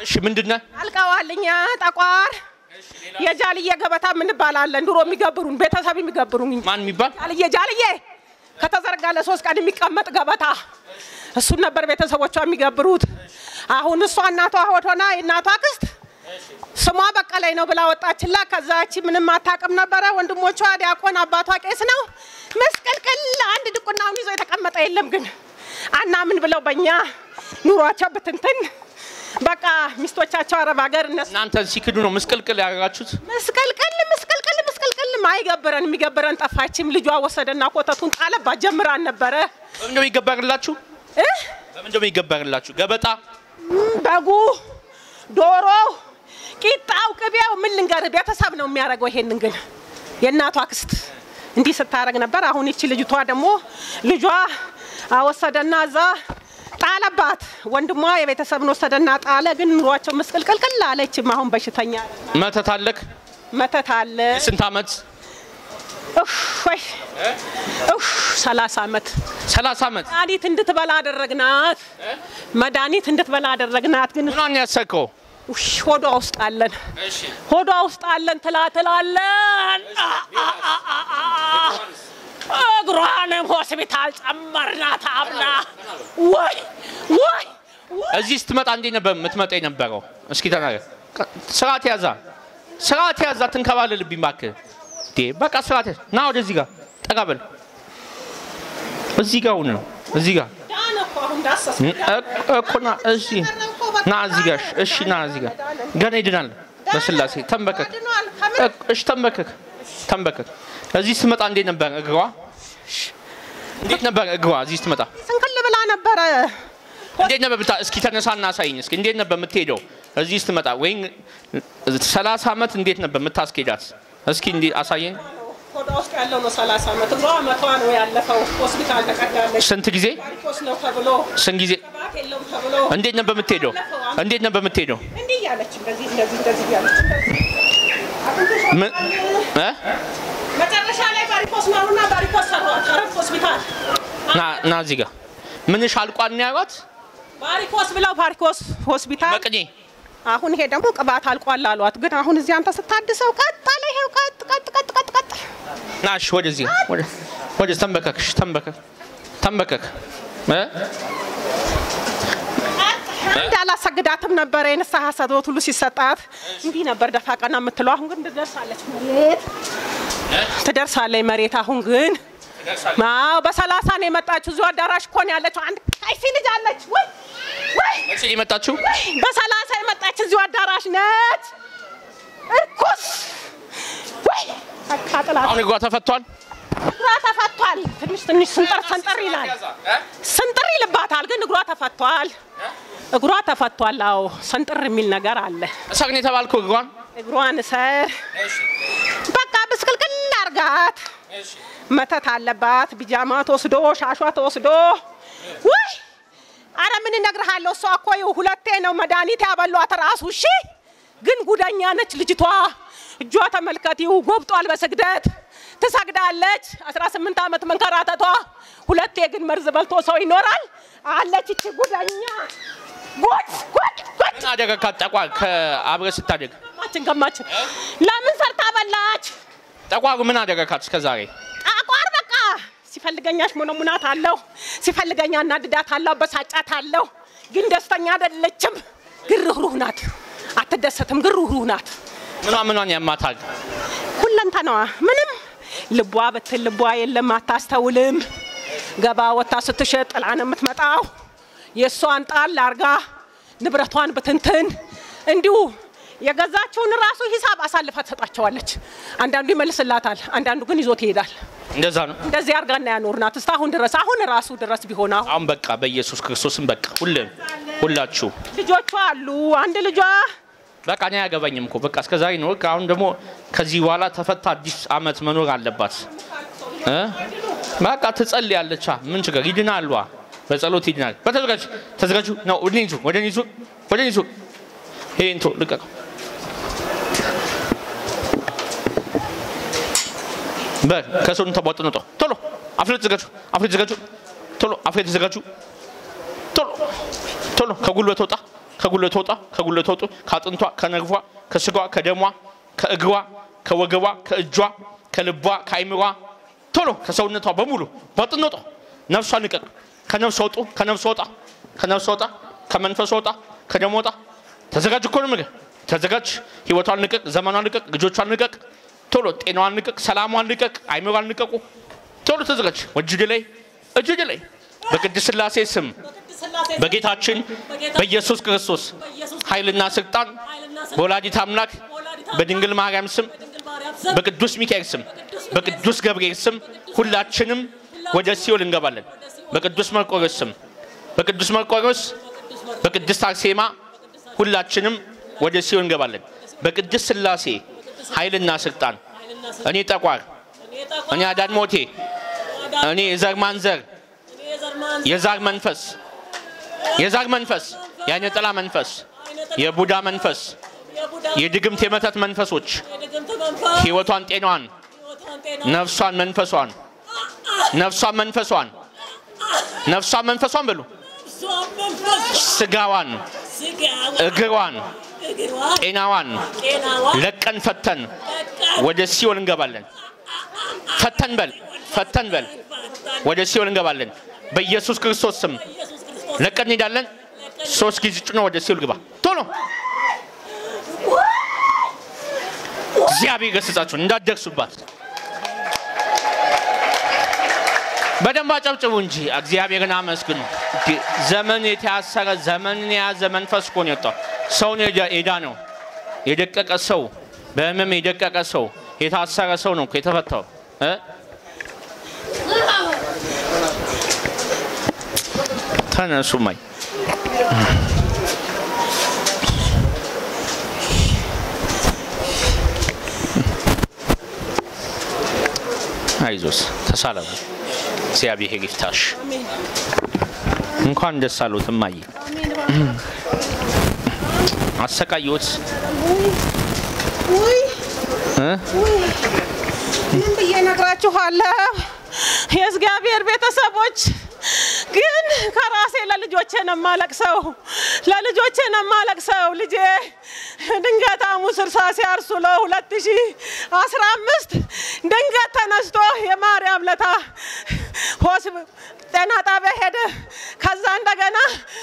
እሺ ምንድን ነህ? አልቀዋል። እኛ ጠቋር የጃልዬ ገበታ ምንባላለን ድሮ የሚገብሩን ቤተሰብ የሚገብሩን ማን የሚባል ጃልዬ ጃልዬ ከተዘረጋ ለሶስት ቀን የሚቀመጥ ገበታ እሱን ነበር ቤተሰቦቿ የሚገብሩት። አሁን እሷ እናቷ ሆድ ሆና የእናቷ ክስት ስሟ በቀለኝ ነው ብላ ወጣችላ። ከዛች ምንም አታውቅም ነበረ። ወንድሞቿ ዲያቆን፣ አባቷ ቄስ ነው። መስቀልቅል አንድ ድቁናውን ይዞ የተቀመጠ የለም። ግን አናምን ብለው በእኛ ኑሯቸው ብትንትን በቃ ሚስቶቻቸው አረብ ሀገር እነሱ እናንተ ሲክዱ ነው ምስቅልቅል ያደረጋችሁት? መስቀልቅል መስቀልቅል መስቀልቅል አይገብረን የሚገብረን ጠፋችም። ልጇ ወሰደና ኮተቱን ጣለባት። ጀምራን ነበረ በምንድን ነው ይገበርላችሁ? እ በምንድን ነው ይገበርላችሁ? ገበጣ በጉ፣ ዶሮ፣ ቂጣው፣ ቅቤው ምን ልንገርህ ቤተሰብ ነው የሚያደርገው። ይሄንን ግን የእናቷ ክስት እንዲህ ስታደርግ ነበር። አሁን ይቺ ልጅቷ ደግሞ ልጇ ወሰደና እዛ ጣለባት። ወንድሟ የቤተሰብን ወሰደና ጣለ። ግን ኑሯቸው ምስቅልቅልቅል አለችም። አሁን በሽተኛ መተት አለክ? መተት አለ። ስንት ዓመት? እፍ ወይ እፍ ሰላሳ ዓመት ሰላሳ ዓመት መድኃኒት እንድትበላ አደረግናት። መድኃኒት እንድትበላ አደረግናት። ግን ምኗን ያሰከው? ውሽ ሆዷ ውስጥ አለን ሆዷ ውስጥ አለን ትላ ትላለን። አ- አ- አ- አ- አ- እግሯንም ሆስፒታል ጨመርናት አብላ ወይ ወይ ወይ እዚህ ስትመጣ እንዴት ነበር የምትመጣ የነበረው? እስኪ ተናገር። ስርዓት ያዛ፣ ስርዓት ያዛ። ትንከባለልብኝ እባክህ። እንዴ በቃ ስርዓት ያዝ። ና ወደዚህ ጋር ጠጋ በል። እዚህ ጋር ሁን ነው እዚህ ጋር ዳነ እኮ አሁን ዳሰስ እ- እኮ ና እዚህ ና እዚህ ጋር እሺ፣ ና እዚህ ጋር ገና ይድናል። በስላሴ ተንበከክ። ድኗል። ከምን እ- እሺ ተንበከክ፣ ተንበከክ። እዚህ ስትመጣ እንዴት ነበር እግሯ? እንዴት ነበር እግሯ እዚህ ስትመጣ? ስንክል ብላ ነበረ። እንዴት ነበር ብታ እስኪ ተነሳና አሳይኝ እስኪ እንዴት ነበር የምትሄደው እዚህ ስትመጣ ወይም ሰላሳ ዓመት እንዴት ነበር የምታስኬዳት እስኪ እንዲ አሳየኝ ሆዷ ውስጥ ያለው ነው ሰላሳ ዓመት እግሯ መቷ ነው ያለፈው። ሆስፒታል ተቀዳለች። ስንት ጊዜ ቫሪኮስ ነው ተብሎ ስንት ጊዜ ቅባት የለውም ተብሎ እንዴት ነበር የምትሄደው እንዴት ነበር የምትሄደው እንዲህ እያለች እንደዚህ እንደዚህ እንደዚህ እያለች እንደዚህ አጥንትሽ ምን እ? መጨረሻ ላይ ቫሪኮስ ነው አሉና ቫሪኮስ ሰሯት። አረብ ሆስፒታል ና ና እዚህ ጋር ምንሽ አልቋል ነው ያሏት ቫሪኮስ ብለው ቫሪኮስ ሆስፒታል። መቅኔ አሁን ይሄ ደግሞ ቅባት አልቋል አሏት። ግን አሁን እዚህ አንተ ስታድሰው ቀጥ አለ። ይሄው ቀጥ ቀጥ ቀጥ ቀጥ ቀጥ ና እሺ ወደዚህ ወደ ወደዚህ ተንበከክሽ ተንበከክ ተንበከክ እ? አንድ አላሰግዳትም ነበረ። የንስሐ ሰዶት ሁሉ ሲሰጣት እንዲህ ነበር ደፋ ቀና የምትለው። አሁን ግን ትደርሳለች መሬት ትደርሳለች መሬት። አሁን ግን አዎ በሰላሳ ነው የመጣችው። እዚሁ አዳራሽ እኮ ነው ያለችው። አንድ ቀይሲ ልጅ አለች። ወይ ወይ መቼ ነው የመጣችው በሰላሳ የመጣች እዚሁ አዳራሽ ነች። እርኩስ ወይ አቃጥላት። አሁን እግሯ ተፈቷል እግሯ ተፈቷል። ትንሽ ትንሽ ስንጠር ሰንጠር ይላል። ስንጥር ይልባታል፣ ግን እግሯ ተፈቷል። እግሯ ተፈቷል። አዎ ሰንጥር የሚል ነገር አለ። እሰር ነው የተባልከው እግሯን እግሯን እሰር በቃ ብስቅልቅል አርጋት። መተት አለባት። ቢጃማ ተወስዶ ሻሿ ተወስዶ ውይ አረ ምን እነግርሃለሁ። እሷ እኮ ይኸው ሁለቴ ነው መድኃኒት ያበሏት ራሱ። እሺ ግን ጉደኛ ነች ልጅቷ። እጇ ተመልከቲው ጎብጧል በስግደት ትሰግዳለች። 18 ዓመት መንከራተቷ። ሁለቴ ግን መርዝ በልቶ ሰው ይኖራል አለች እቺ ጉደኛ። ጉድ ጉድ ጉድ ምን አደረካት ጠቋር ከአብረ ስታደግ ገማችን ገማችን ለምን ሰርታ በላች? ጠቋሩ ምን አደረካት እስከ ዛሬ አቋር በቃ ሲፈልገኛሽ ሞነሙናት አለሁ፣ ሲፈልገኛ እናድዳት አለሁ፣ በሳጫት አለሁ። ግን ደስተኛ አይደለችም። ግርህሩህ ናት፣ አትደሰትም። ግርህሩህ ናት ምኗ ምኗን ያማታል ሁለንተናዋ ምንም ልቧ ብትል ልቧ የለም፣ አታስተውልም። ገባ ወታ ስትሸጥ ጥላ ነው የምትመጣው። የእሷን ጣል አርጋ ንብረቷን ብትንትን እንዲሁ የገዛችውን ራሱ ሂሳብ አሳልፋ ትሰጣቸዋለች። አንዳንዱ ይመልስላታል፣ አንዳንዱ ግን ይዞት ይሄዳል። እንደዛ ነው እንደዚህ አርጋና ያኖርናት እስካሁን ድረስ አሁን ራሱ ድረስ ቢሆን አሁን አሁን በቃ በኢየሱስ ክርስቶስም በቃ ሁሉም ሁላችሁ ልጆቿ አሉ። አንድ ልጇ በቃ እኔ አያገባኝም እኮ በቃ እስከ ዛሬ ነው። በቃ አሁን ደግሞ ከዚህ በኋላ ተፈታ አዲስ አመት መኖር አለባት እ በቃ ትጸልያለች። ምን ችግር ይድናሉ። በጸሎት ይድናል። በተዘጋጅ ተዘጋጁ ነው። ወደ ኒዙ ወደ ኒዙ ወደ ኒዙ ይሄ እንቶ ልቀቀው። በል ከሰውን ተቧጥነጦ ቶሎ አፍሬት ተዘጋጁ፣ አፍሬት ተዘጋጁ፣ ቶሎ አፍሬት ተዘጋጁ፣ ቶሎ ቶሎ ከጉልበት ወጣ ከጉልበቷ ወጣ ከጉልበቷ ወጡ ከአጥንቷ ከነርፏ ከስጋዋ ከደሟ ከእግሯ ከወገቧ ከእጇ ከልቧ ከአይምሯ ቶሎ ከሰውነቷ በሙሉ በጥን ወጣ ነፍሷ ንቀቅ ከነፍስ ወጡ ከነፍስ ወጣ ከነፍስ ወጣ ከመንፈስ ወጣ ከደም ወጣ ተዘጋጅ እኮ ነው የምልህ ተዘጋጅ ህይወቷን ንቀቅ ዘመኗን ንቀቅ ልጆቿን ንቀቅ ቶሎ ጤናዋን ንቀቅ ሰላሟን ንቀቅ አይምሯን ንቀቁ ቶሎ ተዘጋጅ እጅ ላይ እጅ ላይ በቅድስት ስላሴ ስም በጌታችን በኢየሱስ ክርስቶስ ኃይልና ስልጣን በወላዲት አምላክ በድንግል ማርያም ስም በቅዱስ ሚካኤል ስም በቅዱስ ገብርኤል ስም ሁላችንም ወደ ሲኦል እንገባለን። በቅዱስ መርቆሬዎስ ስም በቅዱስ መርቆሬዎስ በቅድስት አርሴማ ሁላችንም ወደ ሲኦል እንገባለን። በቅድስት ስላሴ ኃይልና ስልጣን እኔ ጠቋር፣ እኔ አዳን ሞቴ፣ እኔ የዘር ማንዘር የዛር መንፈስ የዛር መንፈስ የአይነ ጥላ መንፈስ የቡዳ መንፈስ የድግምት የመተት መንፈሶች ህይወቷን ጤናዋን ነፍሷን መንፈሷን ነፍሷን መንፈሷን ነፍሷን መንፈሷን በሉ ስጋዋን እግሯን ጤናዋን ለቀን ፈተን ወደ ሲኦል እንገባለን። ፈተን በል ፈተን በል ወደ ሲኦል እንገባለን። በኢየሱስ ክርስቶስ ስም ለቀን እንሄዳለን። ሶስት ጊዜ ጭኖ ወደ ሲኦል ግባ ቶሎ። እግዚአብሔር ገስጻችሁ እንዳትደርሱባት። በደንብ አጨብጭቡ እንጂ እግዚአብሔርን አመስግኑ። ዘመን የተያሰረ ዘመንን የያዘ መንፈስ እኮ ነው የወጣው። ሰው ነው የዳነው። የደቀቀ ሰው በህመም የደቀቀ ሰው የታሰረ ሰው ነው እኮ የተፈታው እ ተነሱ ማይ አይዞስ ተሳለሙ። እግዚአብሔር ይፍታሽ። እንኳን ደስ አሉት እማዬ። አሰቃየሁት እ ምን ብዬ ነግራችኋለሁ? የእግዚአብሔር ቤተሰቦች ግን ከራሴ ለልጆቼ ነው የማለቅሰው፣ ለልጆቼ ነው የማለቅሰው። ልጄ ድንገት ሐሙስ እርሳ ሲያርሱ ለው ሁለት ሺህ አስራ አምስት ድንገት ተነስቶ የማርያም ለታ ሆስ ጤና ጣቢያ ሄደ። ከዛ እንደገና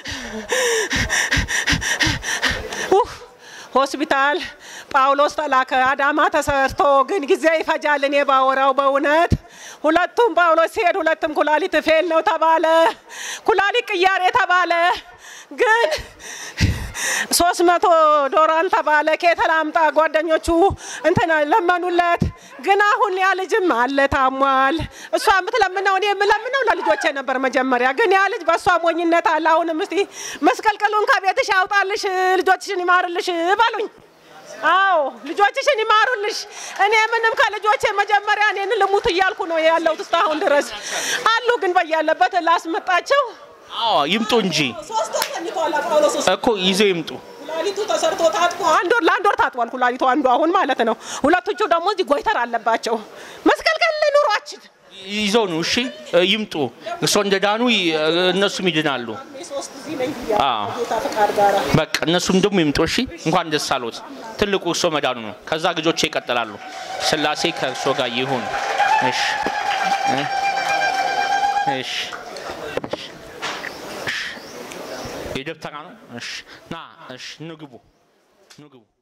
ኡፍ ሆስፒታል ጳውሎስ ተላከ። አዳማ ተሰርቶ ግን ጊዜ ይፈጃል። እኔ ባወራው በእውነት ሁለቱም ጳውሎስ ሲሄድ ሁለቱም ኩላሊት ፌል ነው ተባለ። ኩላሊት ቅያሬ ተባለ። ግን ሶስት መቶ ዶላር ተባለ። ከየት ላምጣ? ጓደኞቹ እንትን ለመኑለት። ግን አሁን ያ ልጅም አለ ታሟል። እሷ የምትለምነው እኔ የምለምነው ለልጆቼ ነበር መጀመሪያ። ግን ያ ልጅ በእሷ ሞኝነት አለ። አሁንም እስቲ መስቀልቅሉን ከቤትሽ ያውጣልሽ፣ ልጆችሽን ይማርልሽ በሉኝ። አዎ ልጆችሽን ይማሩልሽ። እኔ ምንም ከልጆቼ መጀመሪያ እኔን ልሙት እያልኩ ነው ያለሁት እስካሁን ድረስ አሉ። ግን በያለበት ላስመጣቸው አዎ ይምጡ እንጂ ሶስት ወር ተኝቷል ጳውሎስ ውስጥ እኮ ይዘው ይምጡ። ኩላሊቱ ተሰርቶ ታጥቦ አንድ ወር ለአንድ ወር ታጥቧል ኩላሊቱ አንዱ አሁን ማለት ነው። ሁለቶቹ ደግሞ እዚህ ጎይተር አለባቸው። መስቀልቀል ኑሯችን ይዘው ነው እሺ፣ ይምጡ። እርሶ እንደ ዳኑ እነሱም ይድናሉ። ሶስት ጊዜ ነኝ አዎ ጌታ ፈቃድ ጋራ በቃ እነሱም ደግሞ ይምጡ። እሺ፣ እንኳን ደስ አሎት። ትልቁ እርሶ መዳኑ ነው። ከዛ ልጆቼ ይቀጥላሉ። ስላሴ ከእርሶ ጋር ይሁን። እሺ እ እሺ እሺ። የደብተራ ነው። እሺ ና እሺ፣ ንግቡ ንግቡ